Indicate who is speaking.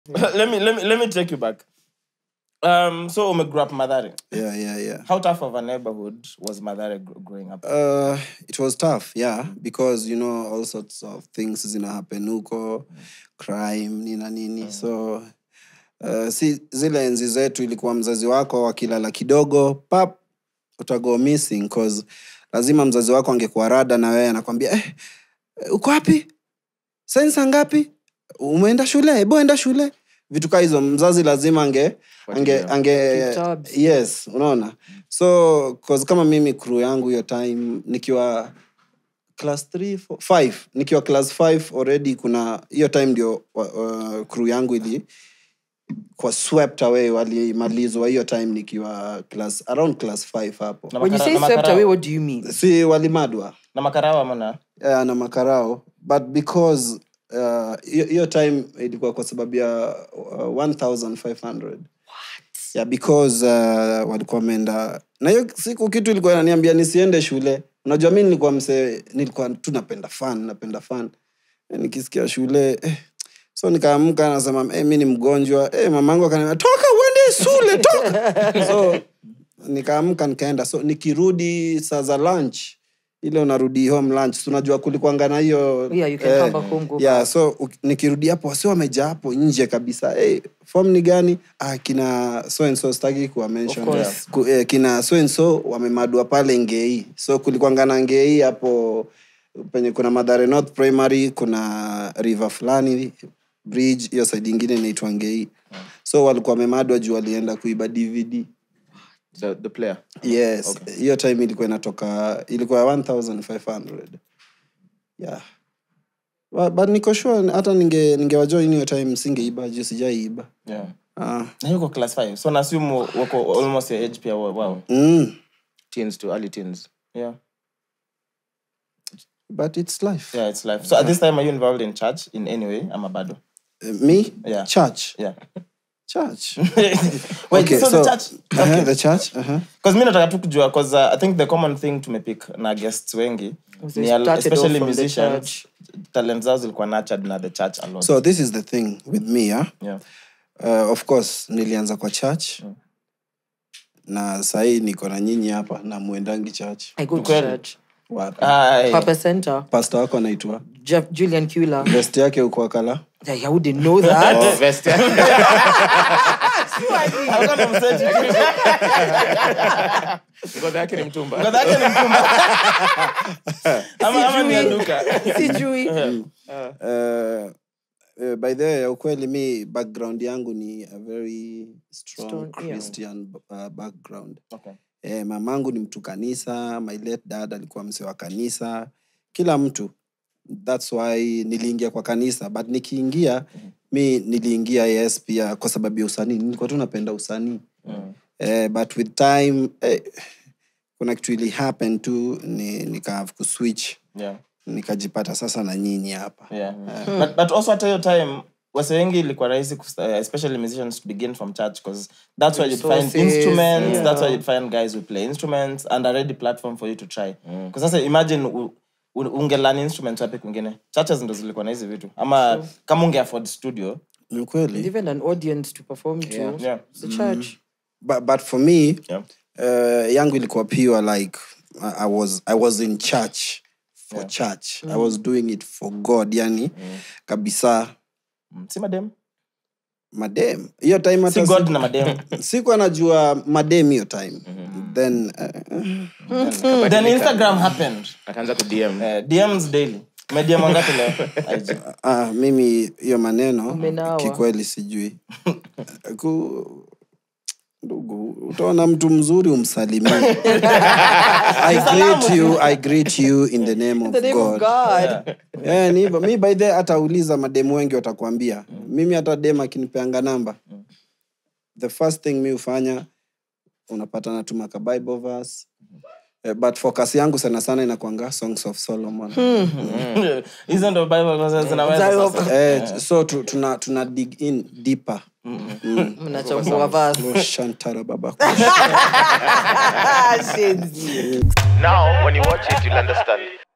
Speaker 1: let me let me let me take you back. Um, so Ume grew up Madare.
Speaker 2: yeah yeah yeah
Speaker 1: How tough of a neighborhood was Madare gr- growing up?
Speaker 2: Uh, it was tough, yeah, because you know all sorts of things zina happen huko, crime nina nini. So uh, si zile enzi zetu ilikuwa mzazi wako wakilala kidogo pap utago missing cause lazima mzazi wako angekuwa rada na wewe anakwambia eh, eh, uko wapi? Sensa ngapi? Umeenda shule? Hebu enda shule. Vitu kaa hizo mzazi lazima ange ange, ange
Speaker 3: Keep tabs.
Speaker 2: yes unaona so cause kama mimi crew yangu hiyo time nikiwa class 3 5 nikiwa class 5 already kuna hiyo time ndio uh, crew yangu ili kwa swept away walimalizwa hiyo time nikiwa class around class 5 hapo
Speaker 1: Na
Speaker 3: When you
Speaker 1: makara-
Speaker 3: say
Speaker 1: na
Speaker 3: swept
Speaker 1: makarao.
Speaker 3: away, what do you mean?
Speaker 2: si walimadwa
Speaker 1: Na makarawa mana?
Speaker 2: yeah, na makarao but because uh, hiyo hiyo time ilikuwa kwa sababu ya uh, 1500 yeah, because uh, walikuwa wameenda na hiyo siku kitu ilikuwa inaniambia nisiende shule unajua mi nilikuwa mse nilikuwa tu napenda fan napenda fan Eh, nikisikia shule eh, so nikaamka nasema eh, mi ni mgonjwa eh, mamangu akaniambia toka uende shule toka so nikaamka nikaenda so nikirudi saa za lunch ile unarudi home lunch so unajua kulikuanga na hiyo
Speaker 3: Yeah, you can come back home, go
Speaker 2: yeah, so u- nikirudi hapo wasi wamejaa hapo nje kabisa hey, form ni gani ah, kina so and so staki kuwa mention
Speaker 3: Of course.
Speaker 2: Ku, eh, kina so and so wamemadua pale ngei so kulikuanga na ngei hapo penye kuna madhare north primary kuna river fulani bridge hiyo side ingine inaitwa ngei so walikuwa wamemadwa juu walienda kuiba dvd
Speaker 4: The, the player.
Speaker 2: yes hiyo time ilikuwa inatoka ilikuwa 1500 yeah but, but niko sure hata ninge ningewajoin hiyo time singeiba juu sijaiiba
Speaker 1: Yeah.
Speaker 2: ah.
Speaker 1: Na yuko class 5. So naassume wako almost your age pia wa- wao.
Speaker 2: mm.
Speaker 4: Teens to early teens.
Speaker 1: Yeah.
Speaker 2: but it's life
Speaker 1: Yeah, it's life. So at this time are you involved in church in any way? Ama bado?
Speaker 2: Uh, me
Speaker 1: Yeah.
Speaker 2: church
Speaker 1: Yeah.
Speaker 2: church
Speaker 1: Wait,
Speaker 2: Okay,
Speaker 1: so,
Speaker 2: so-
Speaker 1: the church
Speaker 2: uh-huh, the church uh-huh.
Speaker 1: because mi nataka tu kujua because uh, i think the common thing tumepick na guests wengi
Speaker 3: They
Speaker 1: ni al-
Speaker 3: started off
Speaker 1: especially
Speaker 3: from the
Speaker 1: musicians
Speaker 3: church.
Speaker 1: talent zao zilikuwa nurtured na the church a lot
Speaker 2: so this is the thing with me yeah?
Speaker 1: yeah.
Speaker 2: uh, of course nilianza kwa church na sahii niko na nyinyi hapa na mwendangi church
Speaker 3: I go to
Speaker 1: Ukweli.
Speaker 3: church.
Speaker 2: wapi
Speaker 1: Aye.
Speaker 3: Papa Center.
Speaker 2: pasta wako anaitwa
Speaker 3: Jeff, Julian Kula.
Speaker 2: best yake uko akala
Speaker 3: Yeah, I wouldn't know that.
Speaker 4: Oh, vest.
Speaker 1: Alikuwa na mseti.
Speaker 4: Ngozi yake ni mtumba.
Speaker 1: Ngozi yake ni mtumba. Ama- ama ni ya duka.
Speaker 3: Sijui.
Speaker 2: uh, uh, by the way, ya ukweli mi background yangu ni a very strong,
Speaker 3: Strong, yeah.
Speaker 2: christian uh, background
Speaker 1: Okay.
Speaker 2: eh, mamangu ni mtu kanisa my late dad alikuwa mse wa kanisa kila mtu thats why niliingia kwa kanisa but nikiingia mi niliingia yes pia kwa sababu ya usanii nilikuwa tu napenda usanii
Speaker 1: Mm.
Speaker 2: eh, but with time eh, kuna kitu ili happen tu ni, nika kuswitch
Speaker 1: Yeah.
Speaker 2: nikajipata sasa na nyinyi hapa
Speaker 1: Yeah. But, but also hata hiyo time wase wengi ilikuwa rahisi kusta- uh, especially musicians to begin from church because that's where you'd find
Speaker 3: Resources,
Speaker 1: instruments
Speaker 3: yeah.
Speaker 1: that's where you'd find guys who play instruments and a ready platform for you to try because sasa imagine u- u- ungelan instruments wapi kwingine churches ndo zilikuwa na hizi vitu ama kama unge afford studio
Speaker 2: ni ukweli
Speaker 3: Even an audience to perform to.
Speaker 1: yeah.
Speaker 3: It's a church.
Speaker 2: but, but for me
Speaker 1: Yeah.
Speaker 2: uh, yangu ilikuwa pure like I, I was i was in church for church i was doing it for god yani kabisa
Speaker 1: Mm. si madem
Speaker 2: madem hiyo time
Speaker 1: si
Speaker 2: hata
Speaker 1: god
Speaker 2: si-
Speaker 1: na madem
Speaker 2: sikuwa najua madem hiyo time then uh,
Speaker 1: then instagram happened
Speaker 4: Akaanza ku DM.
Speaker 1: uh, dms daily medm wangapi leo IG?
Speaker 2: uh, mimi hiyo maneno
Speaker 3: Umenawa.
Speaker 2: kikweli sijui Ku, ndugu utaona mtu mzuri umsalimie I greet you, I greet you in the name of
Speaker 3: The name
Speaker 2: God.
Speaker 3: of God.
Speaker 2: Eh, ni hivyo. mi by the atauliza mademu wengi watakwambia mimi hata dem akinipeanga namba the first thing mi hufanya unapata natuma ka bible verse Eh, but focus yangu sana sana inakwanga songs of solomon
Speaker 1: hizo ndo bible verses zinaweza sasa.
Speaker 2: eh, so tu, tuna, tuna dig in deeper
Speaker 3: Mnachambua verse.
Speaker 2: Oh, shantara baba
Speaker 3: Ah, shenzi.
Speaker 5: Now, when you watch it, you'll understand.